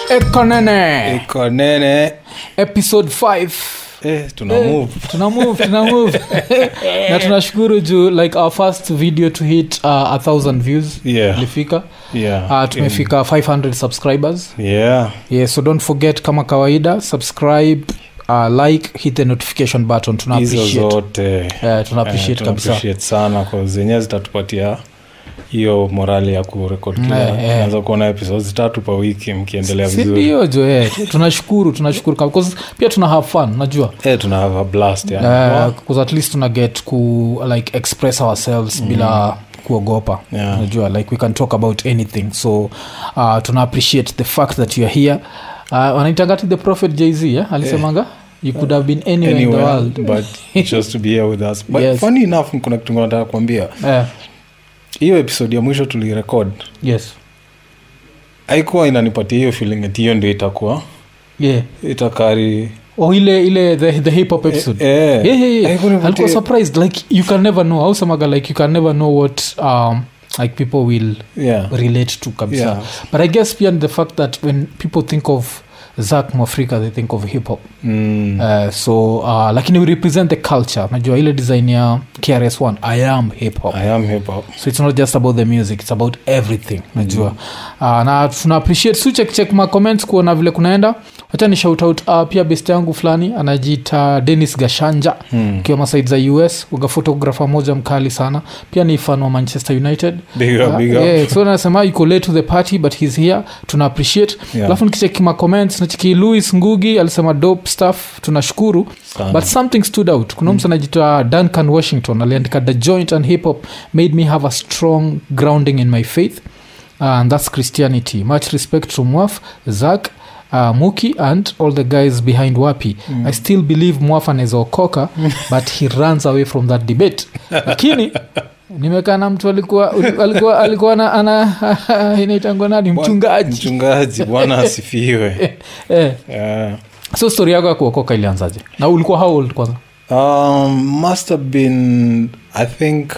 ekonene iko nene episode 5 eh, tuna move tuna move tuna move na tunashukuru juu like our first video to hit uh, a thousand views yeah ilifika yeah uh, tumefika 500 subscribers yeah yeah so don't forget kama kawaida subscribe uh, like hit the notification button tuna hizo appreciate zote uh, tuna appreciate Eh, tuna kabisa appreciate sana kwa zenyewe zitatupatia hiyo morali ya kurekod Eh, eh. anza kuona episodes tatu pa wiki mkiendelea Si vizuri ndio jo eh. tunashukuru tunashukuru kab- 'cause pia tuna have fun najua eh, tuna have a blast yani. because at least tuna get ku like express ourselves mm. bila kuogopa Yeah. najua like we can talk about anything so uh, tuna appreciate the fact that youare here uh, wanaitangati the prophet jz eh? alisemanga you could have been anywhere, in the Anywhere, world but just to be here with us but Yes. funny enough kuna kitu nataka kuambia Eh, hiyo episode ya mwisho tulirekod yes haikuwa inanipatia hiyo feeling ati hiyo ndio itakuwa yeah itakari oh ile ile the, the hip hop episode eh, yeah, yeah, yeah. haikunipatia- alikuwa surprised like you can never know au semaga like you can never know what um, like people will yeah. relate to kabisa Yeah. but i guess beyond the fact that when people think of zak mwafrika they think of hip hop Mm. uh, so uh, lakini we represent the culture najua ile design ya krs1 i am hip hop I am hip hop. so it's not just about the music it's about everything najua uh, na tuna appreciate su check check ma comments kuona vile kunaenda wacha ni shout out uh, pia best yangu fulani anajiita denis gashanja Hmm. ukiwa masaid za us uga photographer moja mkali sana pia ni fan wa manchester united Big up, Uh, big up. yeah, so nasema yuko late to the party but he's here tuna appreciate Yeah. alafu nikicheki ma comments nacheki louis ngugi alisema dope stuff tunashukuru Sana. but something stood out kuna mtu anajitoa duncan washington aliandika the joint and hip hop made me have a strong grounding in my faith uh, and that's christianity much respect to mwaf zak Uh, muki and all the guys behind wapi mm. i still believe mwaf anaezaokoka but he runs away from that debate lakini nimekaa na mtu alikuwa alikuwa alikuwa na ana inaitangwa nani mchungaji mchungaji bwana asifiwe eh, yeah. so story yako ya kuokoka ilianzaje na ulikuwa how old kwanza um, must have been i think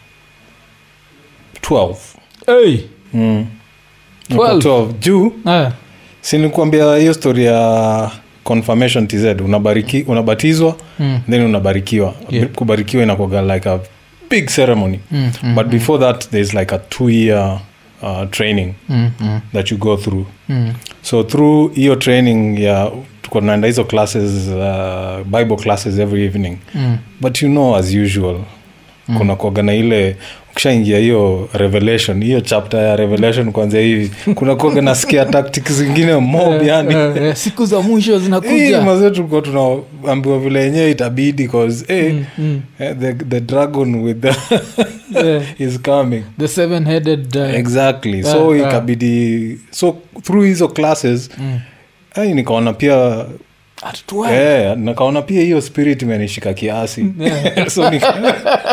12 hey. mm. Niko 12? 12 juu eh. sinikuambia hiyo story ya confirmation tz unabariki, unabatizwa mm. then unabarikiwa Yeah. kubarikiwa inakoga like a big ceremony Mm, mm, but before that there's like a two year uh, training mm, mm, that you go through mm. so through hiyo training ya tuko tunaenda hizo classes uh, bible classes every evening Mm. but you know as usual mm. kuna kuaga na ile ukishaingia hiyo revelation hiyo chapter ya revelation kwanzia hivi kuna kuaga na scare tactics zingine mob yani Eh, eh, siku za mwisho Hii zinakuja mazee tulikuwa tunaambiwa vile yenyewe itabidi cause eh, Mm, mm. eh, the, the dragon with the Eh, is coming the seven headed uh, exactly Yeah, so yeah. ikabidi so through hizo classes mm. ai nikaona pia At 12. eh, nikaona pia hiyo spirit imenishika kiasi Yeah. so nika,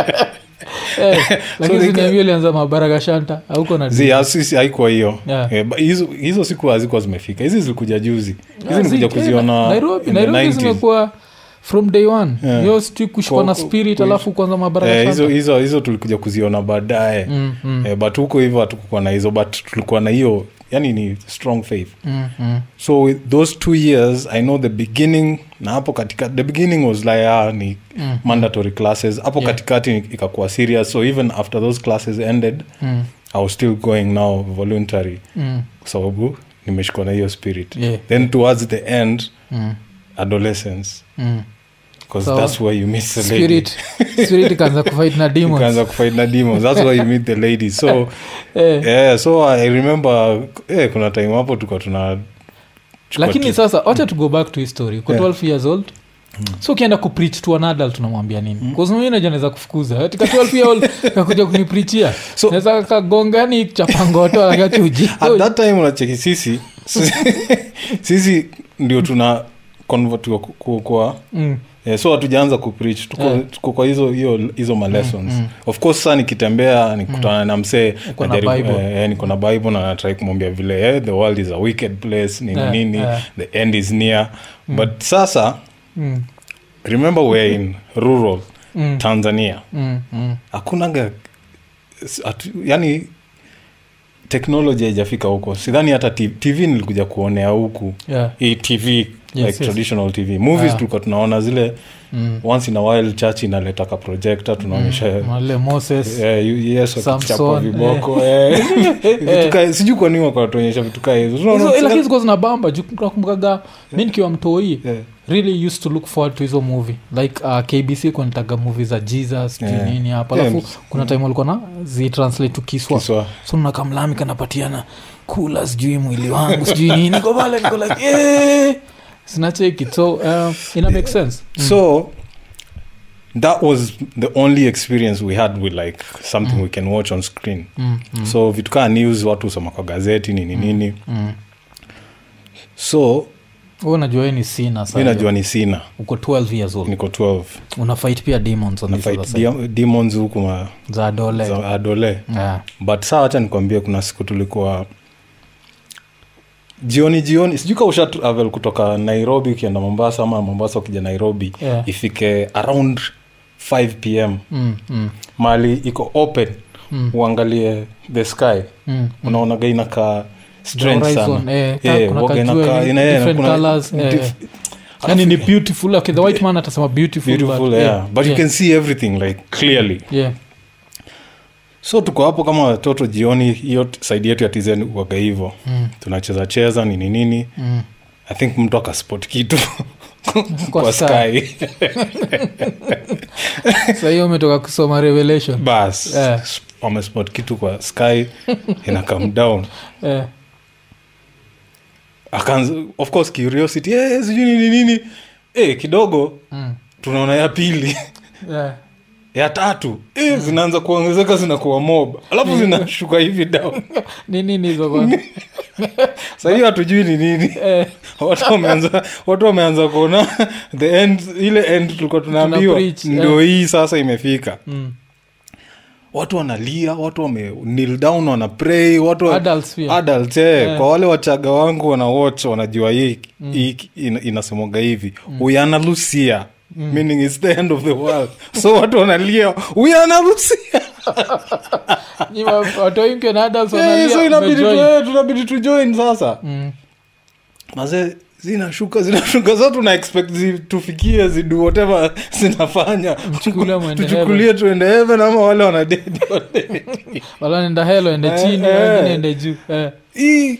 Eh, lakini nika- ziniambia ulianza mabaraka shanta auko na zi asisi haikuwa hiyo Yeah. Eh, ba- hizo hizo siku hazikuwa zimefika hizi zilikuja juzi Ah, hizi nikuja zi- kuziona nairobi in the nairobi 90s. zimekuwa from day one Yeah. yo sijui kushikwa na Kwa- spirit kwa- alafu kwanza mabaraka Eh, hizo shanta hizo hizo tulikuja kuziona baadaye Mm, mm, eh, but huko hivyo hatukukuwa na hizo but tulikuwa na hiyo yani ni strong faith mm, mm. so with those two years i know the beginning na hapo katika the beginning was like ah, ni Mm. mandatory classes hapo Yeah. katikati ikakuwa serious so even after those classes ended Mm, i was still going now voluntary mm, kwa sababu nimeshikwa na hiyo spirit Yeah. then towards the end mm, adolescence mm. because So, that's where you meet the lady spirit spirit ikaanza kufight na demons ukaanza kufight na demons that's where you meet the lady so eh. yeah so i remember eh, kuna time hapo tuka tuna chukua lakini tu- sasa wacha to go back to history uko Yeah. 12 years old so ukienda kupreach to an adult unamwambia nini mm. najua naweza kufukuza katika 12 year old kakuja kuniprichia So- naweza kagongani chapangoto akachuji at that time unacheki sisi sisi ndio tuna convert kwa, kwa, kwa mm. yeah, so hatujaanza kupreach tuko, Yeah. tuko kwa hizo hiyo hizo malessons Mm, mm. of course saa nikitembea nikutana na msee Uko na najaribu- Bible. eh, eh, niko na bible na natrai kumwambia vile eh, the world is a wicked place nini Yeah, nini yeah. the end is near but sasa Mm. remember we're in rural Mm. tanzania Mm. Mm. hakunaga atu- yani teknoloji haijafika huko sidhani hata t- tv nilikuja kuonea huku yeah. hii tv like yes. traditional tv movies Ah. tulikuwa tunaona zile mm. once in a while church inaleta ka projector tunaonyesha wale moses Eh, yu- yesu Samson, akichapwa viboko eh. Vitu ka- sijui kwa nini wakatuonyesha vitu kaa hizo Tunaona- hizo lakini zikuwa zinabamba juu nakumbukaga mi nikiwa mtoi Yeah. really used to look forward to hizo movie like uh, kbc kunitaga movie za jesus yeah. Yeah. nini hapa Yeah. alafu kuna time walikuwa na zitranslate to kiswa Kiswa. so nakamlami kanapatiana kula sijui mwili wangu sijui nini niko pale niko like eh sinacheki so uh, ina make sense so that was the only experience we had with like something we can watch on screen mm, mm, so vitu kaa news watu husoma kwa gazeti nini nini mm. so Wewe unajua wewe ni sina mi sasa najua ni sina uko 12 years old niko 12 una fight pia demons on na this other fight side. dia- demons huku ma- za dole za adole yeah. but saa wacha nikwambie kuna siku tulikuwa jioni jioni sijui ka usha travel kutoka nairobi ukienda mombasa ama mombasa ukija nairobi Yeah. ifike around 5 pm mm, mm, mali iko open mm, uangalie the sky mm. unaonaga inakaa strange horizon, sana eh, ka- Eh, kuna waga kajua inakaa- hivi, ina- eh, different kuna- colours, eh, dif- eh. yani ni beautiful okay the white man atasema beautiful, beautiful but, yeah. but you yeah, can see everything like clearly yeah. so tuko hapo kama watoto jioni hiyo t- saidi yetu ya tizen waga hivo Mm, tunacheza cheza nini nini mm. i think mtu akaspot kitu Kwa kwa sky. sky Sasa hiyo umetoka kusoma revelation bas Eh. wamespot kitu kwa sky ina come down eh, akaanza of course curiosity eh, sijui nini nini eh, kidogo mm, tunaona ya pili yeah. ya tatu eh, zinaanza kuongezeka zinakuwa mob alafu zinashuka hivi down ni nini hizo kwanza? sahii hatujui ni nini Eh, watu wameanza watu wameanza kuona the end ile end tulikuwa tunaambiwa preach, ndio eh. hii sasa imefika mm. watu wanalia watu wame kneel down wana pray watu wa- Adults pia. adults eh, Eh. kwa wale wachaga wangu wana watch wanajua hii hii ina- inasemoga hivi uyana lucia meaning it's the end of the world so watu wanalia uyana lucia Ni wa- watu wengi na adults Eh, wanalia, so inabidi tu- umejoin. eh, tunabidi tujoin sasa Mm, maze zinashuka zinashuka sa tuna expect zi, tufikie zidu whatever zinafanya Mchukulie mwende tuchukulie tuende heaven ama wale wanadedi wala nenda helo ende Eh, chini eh. wengine ende juu eh. hii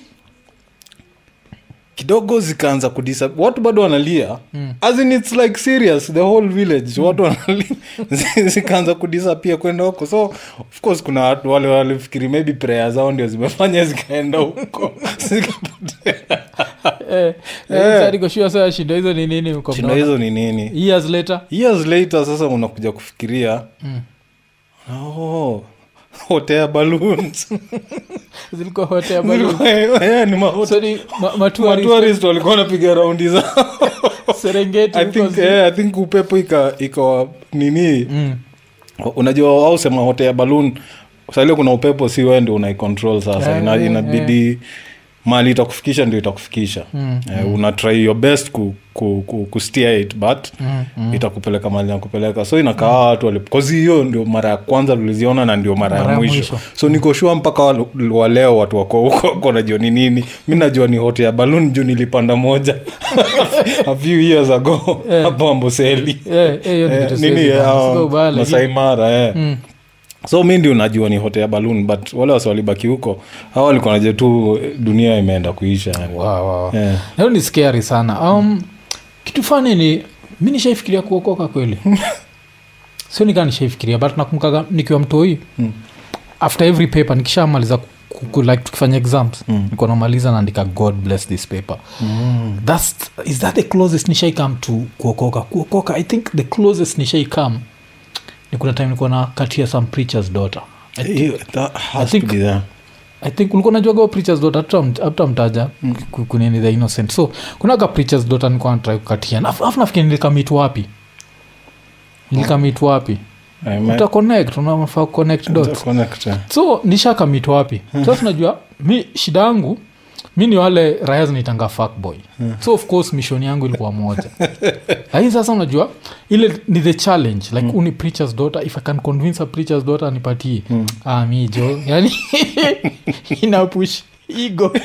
kidogo zikaanza kudisa watu bado wanalia Mm. as in it's like serious the whole village watu wanalia Zi- zikaanza kudisapia kwenda huko so of course kuna watu wale walifikiri maybe prayer zao ndio zimefanya zikaenda huko zikapotea Eh, Eh. sasa niko sure sasa shida hizo ni nini mko shinda mnaona? hizo ni nini years later years later sasa unakuja kufikiria Mm. oh, hotea balloons zilikuwa hote ya balloon. Zilikuwa- eh, ni ma- So ni ma- matourist, matourist walikuwa wanapiga raundi zao Serengeti I huko think, zi- eh, I think upepo ika ikawa nini Mm. unajua au sema hotea balloon saile kuna upepo si wewe ndio unaicontrol sasa Yeah, Ina, yeah, inabidi mali itakufikisha ndio itakufikisha Mm, eh, una try your best ku, ku, ku, ku steer it but Mm, mm. itakupeleka mali nakupeleka so inakaa watu wali- 'cause hiyo ndio mara ya kwanza tuliziona na ndio mara ya Mara ya mwisho mwisho. so nikoshua mpaka wa- wa leo watu wako huko wako najua ni nini mi najua ni hote ya balloon juu nilipanda moja a few years ago Eh. hapo amboseli Eh, eh, hiyo ni Eh, kitu nini siwezi bana. ah, Siko ubaya, lakini- Masai Mara eh. Mm. so mi ndio najua ni hote ya balloon but wale wasi walibaki huko hawa walikuwa naja tu eh, dunia imeenda kuisha yani. Wow, wow. Eh. Hiyo ni scary sana um, kitu fani ni mi nishaifikiria kuokoka kweli sio nikaa nishaifikiria but nakumbukaga nikiwa mtoi Mm. after every paper nikishamaliza ku- ku- like tukifanya exams Mm. nikuwa namaliza naandika god bless this paper Mm. That's, is that the closest nishai come to kuokoka kuokoka i think the closest nishai come ni kuna time nikuwa na katia some preachers daughter I think- Hiyo- that has think- to be there. i think ulikuwa najuaga preachers daughter hata mtaja ku- kunini the innocent so kunaga preachers daughter nikuwa natrai kukatia Na- afu nafikiri nilikamit wapi nilikamit wapi I might- uta connect unafaa connect dots Connect, eh. so nishakamit wapi sasa unajua mi shida yangu mi ni wale raya zinaitanga fuckboy so of course mission yangu ilikuwa moja lakini sasa unajua ile ni the challenge like uni preachers daughter if i can convince a preachers daughter nipatie ah, mi jo yani inapush ego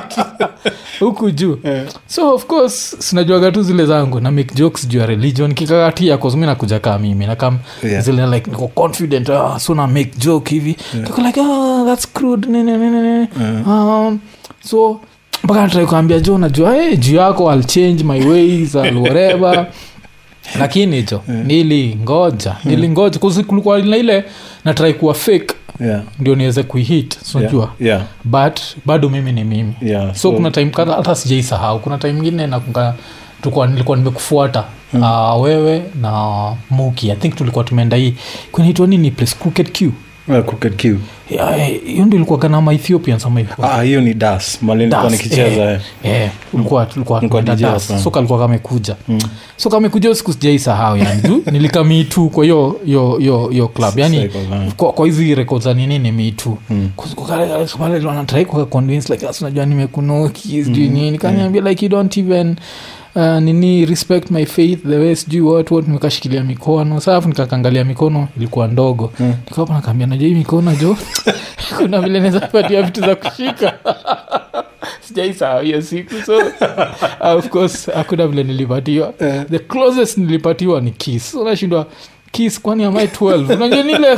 huku juu so of course sinajuaga tu zile zangu na make jokes juu ya religion kikakatia mi nakuja kaa mimi nakam Yeah. zile like niko confident ah, so na make joke hivi Niko like ah, that's crude nini nini nini um, so mpaka natrai kuambia jo najua hey, juu yako I'll change my ways I'll whatever lakini jo nilingoja nilingoja kuzi kulikuwa na ile natrai kuwa fake yeah ndio niweze kuihit sinajua yeah but bado mimi ni mimi yeah so, kuna time kadha hata sijaisahau kuna time ingine nakunga tulikuwa nilikuwa nimekufuata mm. uh, wewe na muki i think tulikuwa tumeenda hii kunaitwa nini place crooked q yeah, crooked Q. Yeah, eh, hiyo ndio ilikuwa kana maethiopians ama hivyo. ah hiyo ni das mali nilikuwa Das, nikicheza eh, eh. eh, ulikuwa tulikuwa Nilikuwa tumeenda DJ Das. hapa. so kalikuwa kamekuja so kamekuja hiyo siku sijaisahau yani juu nilikamitu kwa hiyo hiyo hiyo hiyo club yani Cycle, ah. kwa, kwa hizi rekod za nini ni mitu wanatrai kuconvince like "Sasa unajua nimekunoki sijui nini kaniambia like you don't even Uh, nini respect my faith the way sijui what what nikashikilia mikono safu nikakangalia mikono ilikuwa ndogo mm. nikapa nakaambia najua hii mikono jo kuna vile naweza patia vitu za kushika sijaisahau hiyo siku so uh, of course hakuna vile nilipatiwa the closest nilipatiwa ni kiss so nashindwa kiss kwani am i 12 unajua nile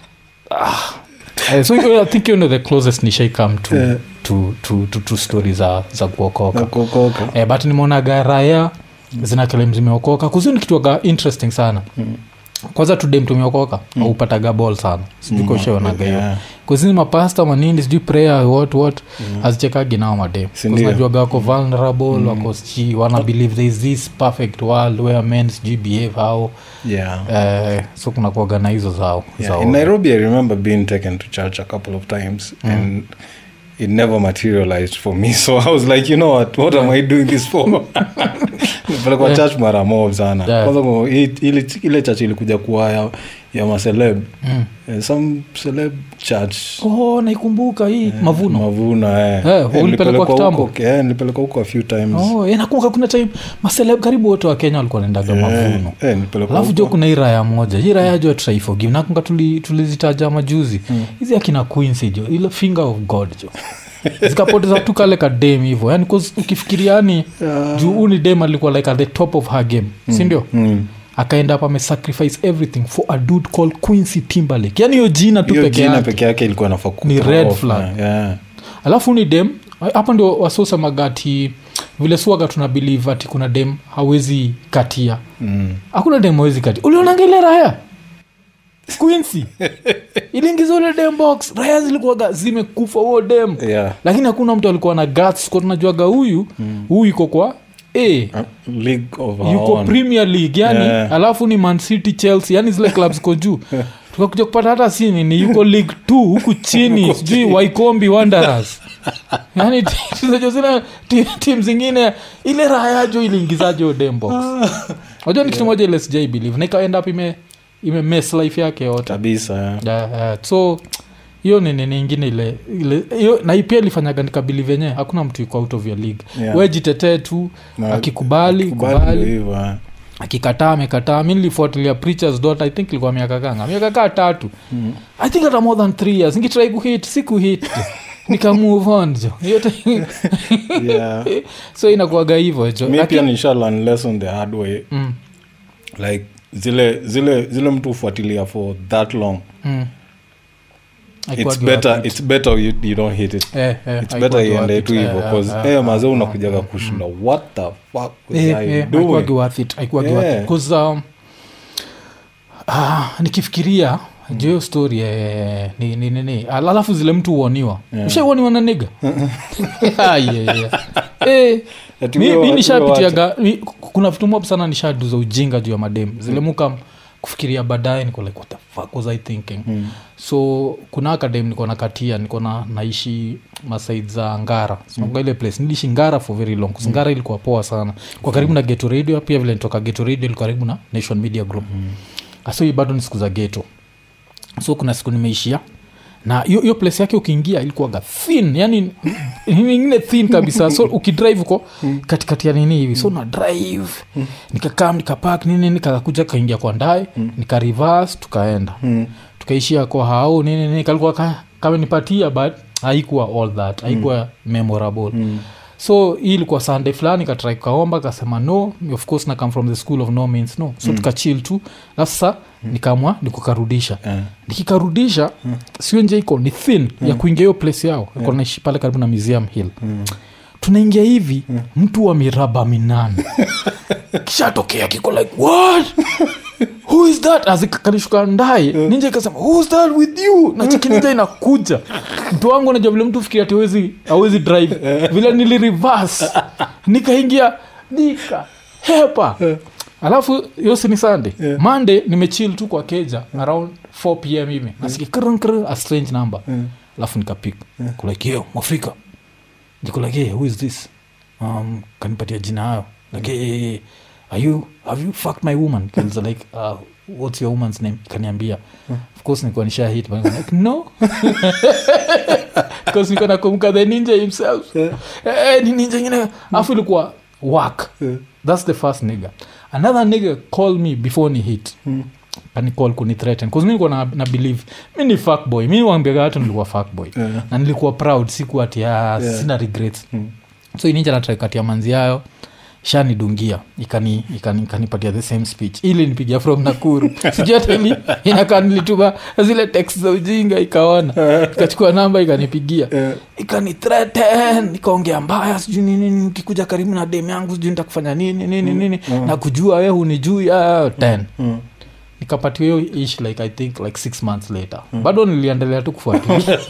Eh, so hiyo- i think hiyo ndo the closest nishaikam to, Eh. to, to, to, to story za, za kuokoka Na kuokoka eh, but nimeonaga raya zina kelem zimeokoka kuzi ni kituaga interesting sana kwanza tudem tumeokoka mm. aupataga ball sana sijukoshaonaga hiyo Yeah. kuzini mapasta manini sijui prayer what what azichekagi nao madem Si ndio? najuaga wako vulnerable wako sijui wana believe there is this perfect world where men sijui behave how yeah eh, so kuna kuaga na hizo zao Yeah, zao in Nairobi, I remember being taken to church a couple of times, and it never materialized for me. So I was like, you know what? What am I doing this for? Nilipelekwa church mara mob sana. Yeah. Kwanza kwa- i- ile ile church ilikuja kuwa ya, ya maceleb. Mm. Eh, some celeb church. oh naikumbuka hii mavuno Mavuno eh. Eh, Eh, ulipelekwa nilipelekwa kitambo? huko- eh, nilipelekwa huko a few times. oh, eh, nakumbuka kuna time maseleb karibu wote wa kenya walikuwa naendaga Eh, mavuno eh, nilipelekwa alafu jo huko. kuna hii raya moja hii raya jo traiforgive nakunga tuli- tulizitaja majuzi hizi akina quincy jo ile finger of god jo zikapoteza tu kale kadem hivo yani 'cause ukifikiria yani juu huu ni dem alikuwa like at the top of her game sindio Mm. akaenda up amesacrifice everything for a dude called quincy timberlake yani hiyo jina tu hiyo peke jina yake peke yake ilikuwa nafaa Ni kuthrow red off, flag. yeah. alafu ni dem hapa ndio wasosamagati vile suaga tuna believe ati kuna dem hawezi katia Mm. hakuna dem hawezi katia ulionanga ile raya quincy iliingiza ule dem box raya zilikuwaga zimekufa huo dem Yeah. lakini hakuna mtu alikuwa na guts kwa tunajuaga huyu huyu iko kwa a Uh, League of our yuko own. premier league yani Yeah. alafu ni man city chelsea yani zile clubs ko juu tukakuja kupata hata si nini yuko league t huku chini sijui waikombi wanderers yani tunajo zile ti- tim zingine ile raha yajo iliingizaje odembox najua ni kitu moja ile sijai believe na ikaenda up ime ime mess life yake yote kabisa yeah. yeah, yeah. so hiyo ni nini ingine ile ile hiyo na hii pia ilifanyaga nikabili venye hakuna mtu iko out of your league Yeah. we jitetee tu Na- akikubali Kubali ndio kubali hivyo, eh. akikataa amekataa mi nilifuatilia preachers dot i think ilikuwa miaka kanga miaka kaa tatu i think hata more than three years nikitrai kuhit si kuhit nika move on jo yote Yeah. so inakuaga hivyo jo mi pia Lakini- nisha learn lesson the hard way Mm, like zile zile zile mtu hufuatilia for that long mm. it's Haikuwagi better worth it. it's better you, you don't hit it Eh, eh, it's haikuwagi better iende worth tu it. hivyo Eh, bcause eh, eh, eh, mazee eh, unakujaga kushinda what the fuck was Eh, I eh, doing haikuwagi worth it, haikuwagi Yeah. worth it. 'Cause, um, ah, nikifikiria juu hiyo story eh, ni, ni, ni, ni. Al- alafu zile mtu huoniwa Yeah. ushauoniwa na niga Ah, yeah, yeah. Eh, Ati mi, wewe- mi ati wewe nishapitiaga mi- kuna vitu mob sana nishaduza ujinga juu ya madem zile muka kufikiria baadaye niko like what the fuck was i thinking Mm. so kuna akadem niko na katia niko na naishi masaid za ngara mm. ile place niliishi ngara for very long mm. ngara ilikuwa poa sana kwa karibu na geto radio pia vile nitoka geto radio ilikuwa karibu na nation media group mm. so hii bado ni siku za geto so kuna siku nimeishia na hiyo hiyo place yake ukiingia ilikuwaga thin yani ingine thin kabisa so ukidrive uko katikati ya nini hivi so na drive nikakam nikapak nini nikakuja kaingia kwa ndae nika reverse tukaenda Mm. tukaishia kwa hao nini nini kalikuwa ka, kamenipatia but haikuwa all that haikuwa memorable Mm. so hii ilikuwa sunday fulani katrai kaomba kasema no of course na come from the school of no means no so mm. tukachil tu alafu sasa nikamwa nikukarudisha Eh. nikikarudisha mm. sio nje iko ni thin ya kuingia hiyo place yao yeah. naishi pale karibu na museum hill Mm. tunaingia hivi mtu wa miraba minane kishatokea kiko like what who is that azikanishuka ndaye ninja ikasema who's that with you na chiki ninja inakuja mtu wangu najua vile mtu fikiri ati awezi awezi drive vile nili reverse nikaingia nika hepa alafu hiyo si ni sunday Yeah. monday nimechill tu kwa keja around 4 pm hivi nasikia krn krn a strange number alafu nikapik kulike yo mwafrika niko like hey, who is this um, kanipatia jina hayo like hey, hey, hey, are you have you fucked my woman Kills like uh, what's your woman's name kaniambia of course nikuwa nisha hit but I'm like no because niko nakumbuka the ninja himself Yeah. eh, ni ninja ingine afu ilikuwa work Yeah. that's the first nigga another nigga call me before ni hit Mm. kanicall kunithreaten bcause mi nilikuwa na, na believe mi ni fuckboy mi wambiaga watu nilikuwa fuckboy Yeah. na nilikuwa proud siku ati ah, Yeah. sina regrets Mm. so ininja natrakatia manzi yayo shanidungia ikani ikani- ikanipatia the same speech ili nipigia from nakuru sijui hata ili inakaa nilituma zile text za ujinga ikaona ikachukua namba ikanipigia Yeah. ikanithreaten ikaongea mbaya sijui nini nini, ukikuja karibu na dem yangu sijui nitakufanya nini nini nini na kujua we hunijui ah, ten Mm. nikapatiwa hiyo ish like i think like six months later bado niliendelea tu kufuatilia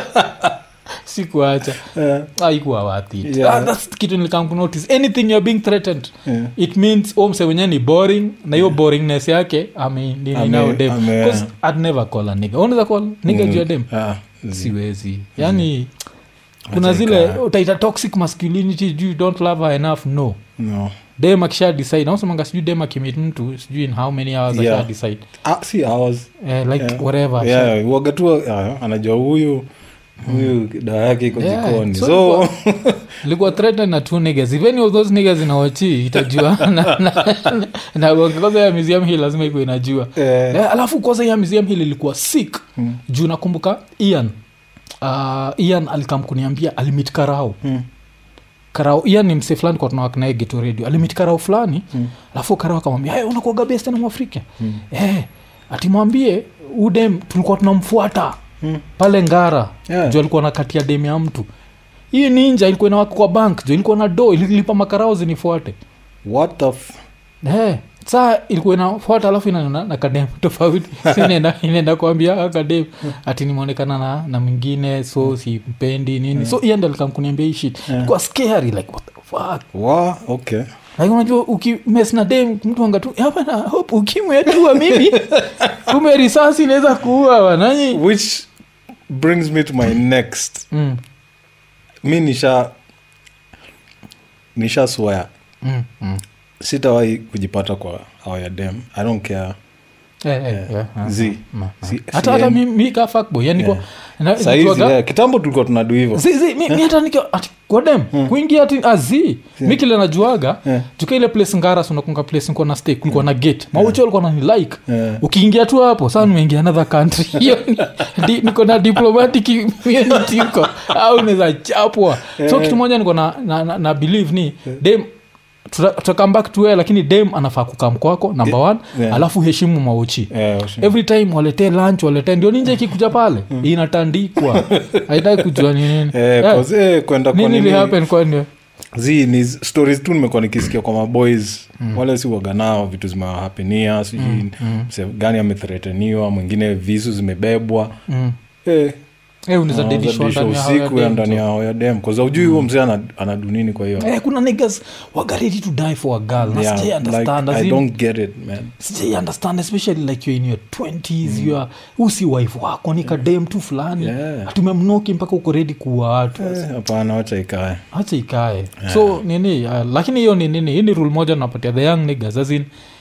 sikuacha Yeah. aikuwa wathi Yeah. ah, that's kitu nilikam kunotice anything you're being threatened Yeah. it means omse wenyewe ni boring na hiyo boringness yake Ame- ameninao dem ame- Because I'd never call a nigga unaweza call nigga Mm. juu ya dem Ah, zi- siwezi yani kuna Acha zile ikaa. utaita toxic masculinity juu you don't love her enough no no. dem akisha decide nausemanga sijui dem akimit mtu sijui in how many hours Yeah. akisha decide Ah, si ours. eh, like Yeah. whatever Yeah, waga tu ah, anajua huyu huyu dawa yake iko Yeah, jikoni so so likuwa threatened na two niggas if any of those niggas inawachi itajua na, na, na, na kwanza ya museum hii lazima iko inajua eh, eh, alafu kwanza ya museum hili ilikuwa sick Mm. juu nakumbuka ian uh, ian alikam kuniambia alimit karao mm, karao ian ni mse fulani kwa tunawakinae geto radio alimit karao fulani Mm. alafu karao akamwambia hey, unakuaga best na mwafrika Mm. eh, atimwambie udem tulikuwa tunamfuata mm. pale ngara Yeah. juu alikuwa nakatia dem ya mtu hii ninja ilikuwa inawaka kwa bank juu ilikuwa na do ililipa makarao zinifuate what the f- hey, saa ilikuwa inafuata alafu inaona na kadem tofauti Si inaenda inaenda kuambia akadem ati nimeonekana na, na mwingine so simpendi nini so iende alikamkuniambia hii shit Yeah. ilikuwa scary like what the fuck wa okay like unajua ukimes na dem mtu anga tu hapa na hope ukimwe atua mimi kume risasi inaweza kuua wananyi which brings me to my next mm. mi nisha nisha swear mm. mm. sitawahi kujipata kwa our dem i don't care Eh, eh, Yeah. yeah, ah, Zi. ah, ah. Si- hata si- hata mi, mi ka fuckboy yani kwa na- sahizi nikiwaga- yeah, kitambo tulikuwa tunadu hivo Zi- zi, mi, mi hata nikiwa ati kwa dem kuingia ati azi mi kile najuaga Yeah. juka ile place ngaras unakunga place nikuwa na stay kulikuwa na gate maucho alikuwa nani like Yeah. ukiingia tu hapo saa nimeingia another country hiyo ni- di- niko na diplomatic immunity huko au unaweza chapwa so kitu moja niko na, na, na, na believe ni dem tuta- tutakam back to where lakini dem anafaa kukam kwako number one Yeah. alafu heshimu mauchi Yeah, sure. every time waletee lunch waletee ndio ninja ikikuja pale inatandikwa haitaki kujua ni nini Eh, Eh, 'cause, eh, kwenda kwa nini nini- lihappen kwani zi ni z- stories tu nimekuwa nikisikia kwa maboys wale si waganao vitu zimewahapenia sijui mse gani amethreteniwa mwingine visu zimebebwa mm. eh, eh, unaweza anaweza dedishwa dishwa ndani ya hao ya usiku ya dem, ndani so. yao ya dem kaza ujui huo mzee ana- anadunini kwa hiyo Eh, kuna niggas waga ready to die for a girl na Yeah, sijai like, understand as I in- don't get it man sijai understand especially like you're in your 20s you are usi wife wako ni kadem tu fulani Yeah. atumemnoki mpaka uko redi kuwa watu Eh, hapana wacha ikae hacha ikae so nini uh, lakini hiyo ni nini hii ni rule moja napatia the young niggas as in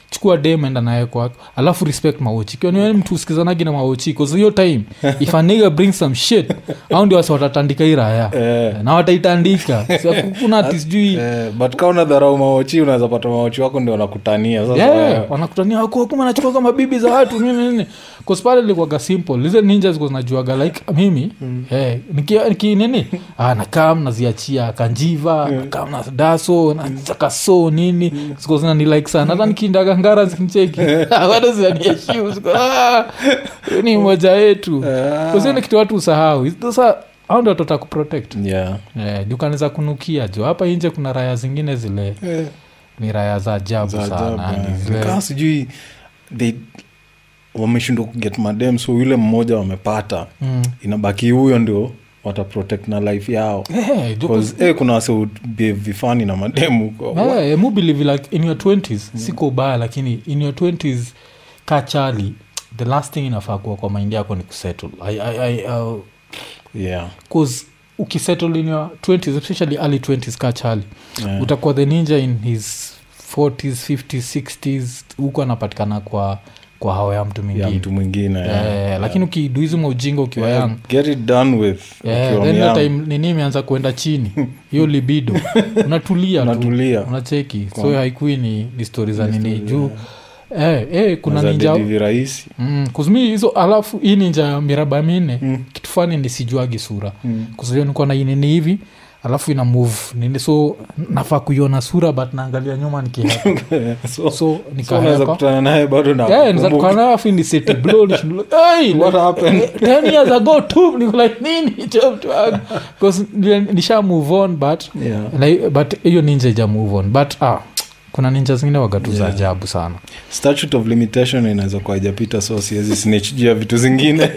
chukua dem enda naye kwako alafu respect maochi kiwa niwe mtu usikizanagi na maochi cause hiyo time if a nigga bring some shit au ndio wasi watatandika hii raya Eh. na wataitandika Si kuna ati sijui Eh, but ka una dharau maochi unaweza pata maochi wako ndio wanakutania sasa Yeah, wewe- wanakutania wako kuma nachukua kama bibi za watu nini nini kospale ilikuwaga simple lize ninja ziko zinajuaga like mimi eh, niki, niki nini ah, nakam naziachia kanjiva nakam na daso nachaka so nini ziko zinani like sana hata nikiindaga ngara zikinicheki bado zinanieshiu ziko ah, huyu ni moja yetu Ah. kusini kitu watu usahau sasa au ndio tota kuprotect Yeah. eh, dukaneza kunukia jo hapa nje kuna raya zingine zile Eh, ni raya za ajabu za sana ajabu, yani eh. zile- Kaa sijui they wameshindwa kuget madem so yule mmoja wamepata Mm. inabaki huyo ndio wataprotect na life yao Eh, jo- 'Cause, eh, kuna wase vifani na mademu huko Eh, mu believe like in your 20s siko ubaya lakini in your 20s ka chali the last thing inafaa kuwa kwa maindi yako ni kusettle I, I, I, uh, yeah. cause ukisettle in your 20s especially early 20s ka chali Yeah. utakuwa the ninja in his 40s 50s 60s huku anapatikana kwa kwa hawa ya mtu ya mwingine mtu mwingine Eh, yeah. lakini ukiduizi maujinga ukiwa Yeah, young get it done with Yeah, ukiwa then young. that time nini imeanza kuenda chini hiyo libido unatulia tu Unatulia. unacheki so Kwa- haikui ni, ni stori za Ni nini story, juu eh, eh, kuna Unaweza ninja dedi virahisi mm, kuzumi hizo alafu hii ninja ya miraba minne Mm. kitu fani nisijuagi sura Mm. kuzio nikuwa na inini hivi alafu ina move nini so nafaa kuiona sura but naangalia nyuma nikihepa so, so so unaweza nikahepa kutana naye bado na Yeah, kukumbuka. nizakukana afu ni seti blow nishindule, "Hey, What happened? 10 years ago tu niko like nini hicho mtu wangu?" 'Cause nile- nisha move on but Yeah. like, but hiyo ninja ija move on but ah, kuna ninja zingine wagatu za Yeah. ajabu sana statute of limitation inaweza kuwa haijapita so siwezi snitch juu ya vitu zingine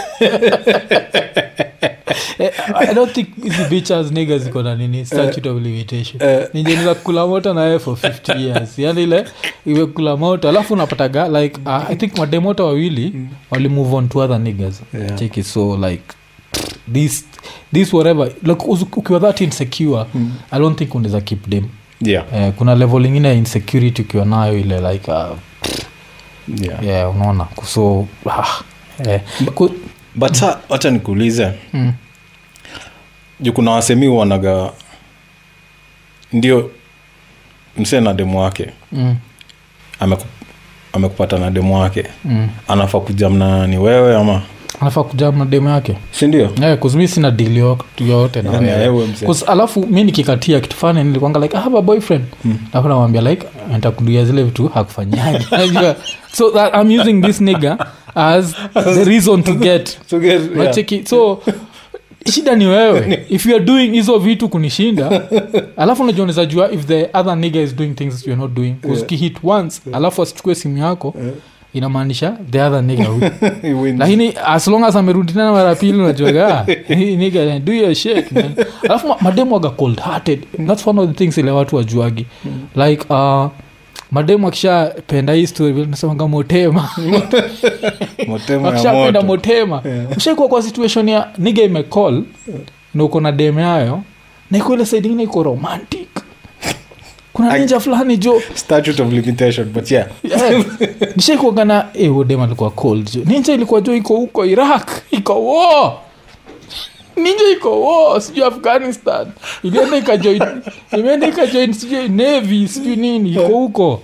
eh, i don't think hizi bitches niggas ziko na nini statute of limitation Eh. ninjeniza kula moto naye for 50 years yani ile imekula moto alafu unapataga like uh, i think mademoto wawili wali move on to other niggas Yeah. check it so like this this whatever like uzu- ukiwa that insecure i don't think unaweza keep them yeah. eh, kuna level ingine ya insecurity ukiwa nayo ile like uh, Yeah. yeah unaona so ah, eh, ku, but sa wacha nikuulize mm, juu kuna wasemi wanaga ndio msee na demu wake mm, ameku, amekupata na demu wake mm. anafaa kujamna ni wewe ama anafaa kujam na demu yake sindio yeah, kuzumi sina deal yo- yoyote na Yani, wewe wewe msee. 'Cause alafu mi nikikatia kitu fani nilikwanga like I have a boyfriend Mm. alafu namwambia like ntakuduia zile vitu hakufanyaji Unajua? so that i'm using this nigga as the reason to get So get- yeah. nacheki so shida ni wewe if you are doing hizo vitu kunishinda alafu unajua unaweza jua if the other nigga is doing things you're not doing Yeah. ukihit once alafu asichukue simu yako Yeah. inamaanisha the other nigga will He wins. lakini as long as amerudi tena mara pili unajuaga hii nigga, do your shit man alafu ma- mademu waga cold hearted that's one of the things ile watu wajuagi like uh, mademu akishapenda hii story vile tunasemanga motema Motema ya akishapenda moto. motema Yeah. ushaikuwa kwa situation ya niga imecall na uko na dem yayo na iko ile side ingine iko romantic kuna Ai- ninja fulani jo statute of limitation but yeah Yeah. nishaikuaga na eh, huyo dem alikuwa cold jo ninja ilikuwa jo iko huko iraq iko wo ninja iko wo sijui afghanistan ilienda ikajoin imeenda ikajoin sijui navy sijui nini iko huko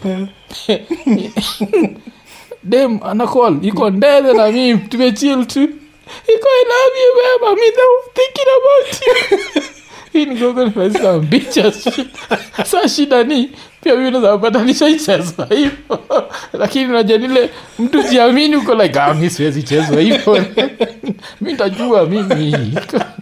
dem anacall iko ndele na mimi tumechil tu iko i love you beba mi thinking about you hii ni gogo nimesema bitches sa shida ni pia mi naweza pata nishaichezwa hivo lakini unajua nile mtu jiamini uko like ah, mi siwezi chezwa hivo mi ntajua mimi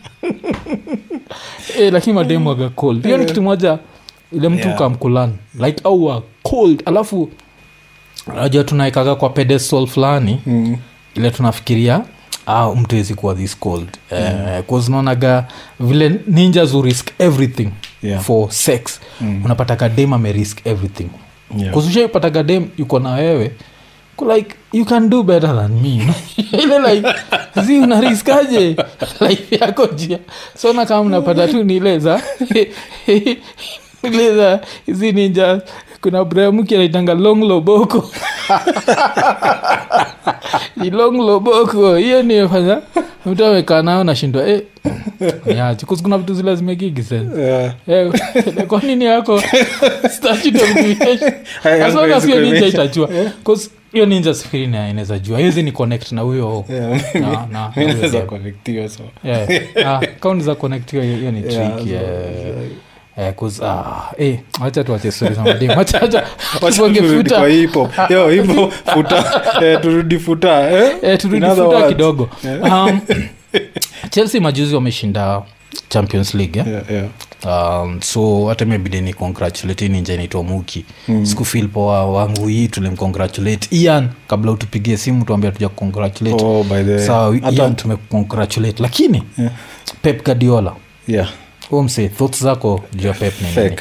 eh, lakini mademu waga cold hiyo ni kitu moja ile mtu Yeah. kamkulani like au wa cold alafu najua tunaekaga kwa pedestal fulani Mm. ile tunafikiria ah, mtu wezi kuwa this cold mm. uh, naonaga vile ninjas who risk everything Yeah. for sex Mm. unapata kadem amerisk everything Yeah. kuzushaipata kadem yuko na wewe ku like you can do better than me ile like zi unariskaje life yako jia so na kama mnapata tu ni ile za ile za hizi ninja kuna bramuki anaitanga long loboko Ni long loboko hiyo nimefanya mtu amekaa nayo nashindwa eh, niache. 'Cause kuna vitu zile zimegigi sense Yeah. Eh, kwa nini yako statute of limitation? Hai- As long as haiwezi hiyo ninja kuonyesha. itajua 'Cause hiyo ninja sifiri na inaweza jua hizi ni connect na huyo Yeah, na- na- na mi huyo naweza game. connectiwa, so. Yeah. Ah, kaunti za connect hiyo hiyo ni Yeah, tricky so- eh. Eh, 'cause, ah, eh, wacha tuache stori za mademu. Wacha- wacha Wacha tuonge turudi futa. kwa hip hop. Yo, hip hop, futa eh, turudi futa eh? Eh, turudi In other futa words. kidogo um, chelsea majuzi wameshinda champions league eh? Yeah, yeah. um, so hata imebidi ni congratulate ninja inaitwa muki mm. sikufil poa wangu hii tulimcongratulate ian kabla utupigie simu tuambia tuja congratulate Oh, by the way. sawa Hata- ian tumecongratulate lakini Yeah. pep guardiola Yeah, umse thoughts zako juu ya pep ni nini fake.